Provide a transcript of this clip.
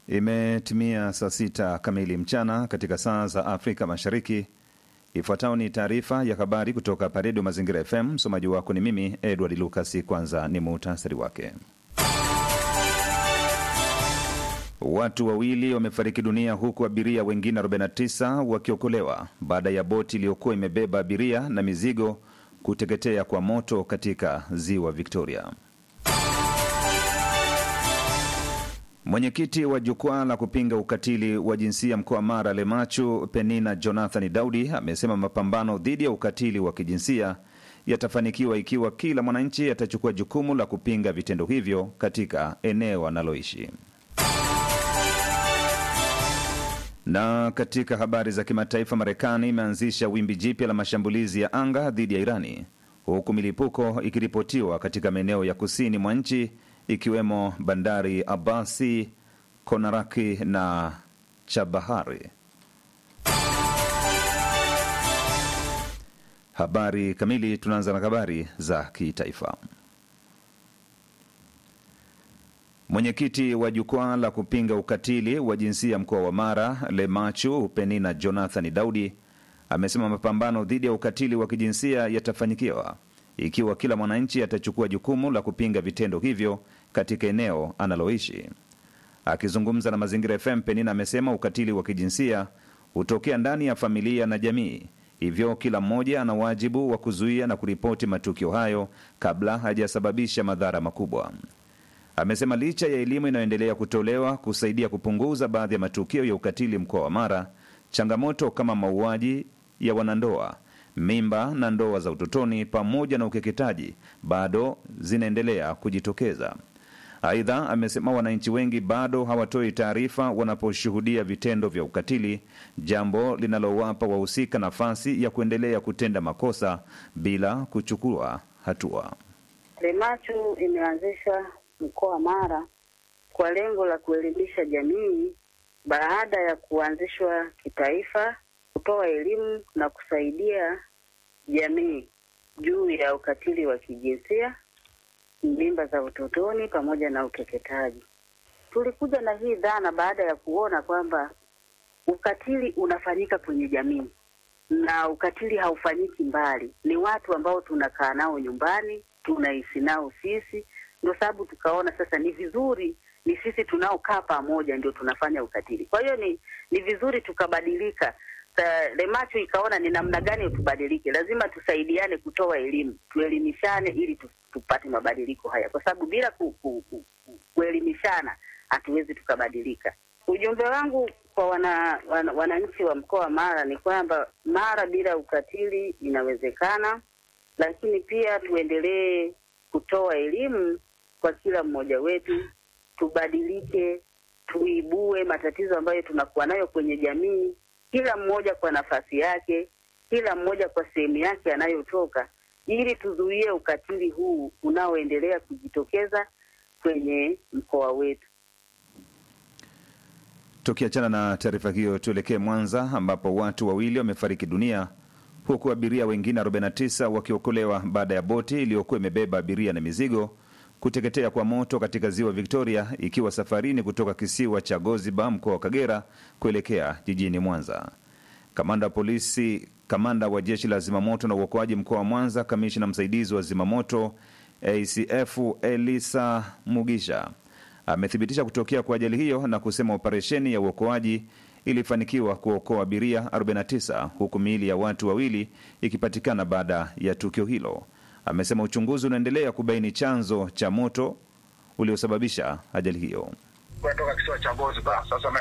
Imetimia saa sita kamili mchana katika saa za Afrika Mashariki. Ifuatayo ni taarifa ya habari kutoka hapa Redio Mazingira FM. Msomaji wako ni mimi Edward Lucas. Kwanza ni muhtasari wake. Watu wawili wamefariki dunia huku abiria wengine 49 wakiokolewa baada ya boti iliyokuwa imebeba abiria na mizigo kuteketea kwa moto katika ziwa Victoria. Mwenyekiti wa jukwaa la kupinga ukatili wa jinsia mkoa wa Mara Lemachu, Penina Jonathan Daudi, amesema mapambano dhidi ya ukatili wa kijinsia yatafanikiwa ikiwa kila mwananchi atachukua jukumu la kupinga vitendo hivyo katika eneo analoishi. Na katika habari za kimataifa, Marekani imeanzisha wimbi jipya la mashambulizi ya anga dhidi ya Irani, huku milipuko ikiripotiwa katika maeneo ya kusini mwa nchi ikiwemo bandari Abasi, Konaraki na Chabahari. Habari kamili. Tunaanza na habari za kitaifa. Mwenyekiti wa jukwaa la kupinga ukatili wa jinsia mkoa wa Mara Lemachu, Penina Jonathan Daudi, amesema mapambano dhidi ya ukatili wa kijinsia yatafanyikiwa ikiwa kila mwananchi atachukua jukumu la kupinga vitendo hivyo katika eneo analoishi. Akizungumza na Mazingira FM, Penina amesema ukatili wa kijinsia hutokea ndani ya familia na jamii, hivyo kila mmoja ana wajibu wa kuzuia na kuripoti matukio hayo kabla hajasababisha madhara makubwa. Amesema licha ya elimu inayoendelea kutolewa kusaidia kupunguza baadhi ya matukio ya ukatili mkoa wa Mara, changamoto kama mauaji ya wanandoa mimba na ndoa za utotoni pamoja na ukeketaji bado zinaendelea kujitokeza. Aidha, amesema wananchi wengi bado hawatoi taarifa wanaposhuhudia vitendo vya ukatili, jambo linalowapa wahusika nafasi ya kuendelea kutenda makosa bila kuchukua hatua. Lemachu imeanzisha mkoa wa Mara kwa lengo la kuelimisha jamii baada ya kuanzishwa kitaifa, kutoa elimu na kusaidia jamii juu ya ukatili wa kijinsia, mimba za utotoni pamoja na ukeketaji. Tulikuja na hii dhana baada ya kuona kwamba ukatili unafanyika kwenye jamii na ukatili haufanyiki mbali, ni watu ambao tunakaa nao nyumbani, tunaishi nao sisi. Ndio sababu tukaona sasa ni vizuri ni sisi tunaokaa pamoja ndio tunafanya ukatili. Kwa hiyo ni ni vizuri tukabadilika. Lemachu ikaona ni namna gani tubadilike, lazima tusaidiane kutoa elimu, tuelimishane ili tupate mabadiliko haya, kwa sababu bila ku, ku, ku, ku, kuelimishana hatuwezi tukabadilika. Ujumbe wangu kwa wana, wana, wananchi wa mkoa wa Mara ni kwamba Mara bila ukatili inawezekana, lakini pia tuendelee kutoa elimu kwa kila mmoja wetu, tubadilike, tuibue matatizo ambayo tunakuwa nayo kwenye jamii kila mmoja kwa nafasi yake, kila mmoja kwa sehemu yake anayotoka, ili tuzuie ukatili huu unaoendelea kujitokeza kwenye mkoa wetu. Tukiachana na taarifa hiyo, tuelekee Mwanza ambapo watu wawili wamefariki dunia huku abiria wengine 49 wakiokolewa baada ya boti iliyokuwa imebeba abiria na mizigo kuteketea kwa moto katika ziwa Victoria ikiwa safarini kutoka kisiwa cha Goziba mkoa wa Kagera kuelekea jijini Mwanza. Kamanda wa polisi, kamanda wa jeshi la zimamoto na uokoaji mkoa wa Mwanza, kamishna msaidizi wa zimamoto ACF Elisa Mugisha amethibitisha kutokea kwa ajali hiyo na kusema operesheni ya uokoaji ilifanikiwa kuokoa abiria 49 huku miili ya watu wawili ikipatikana baada ya tukio hilo. Amesema uchunguzi unaendelea kubaini chanzo cha moto uliosababisha ajali hiyo. kutoka kisiwa cha Goziba. Sasa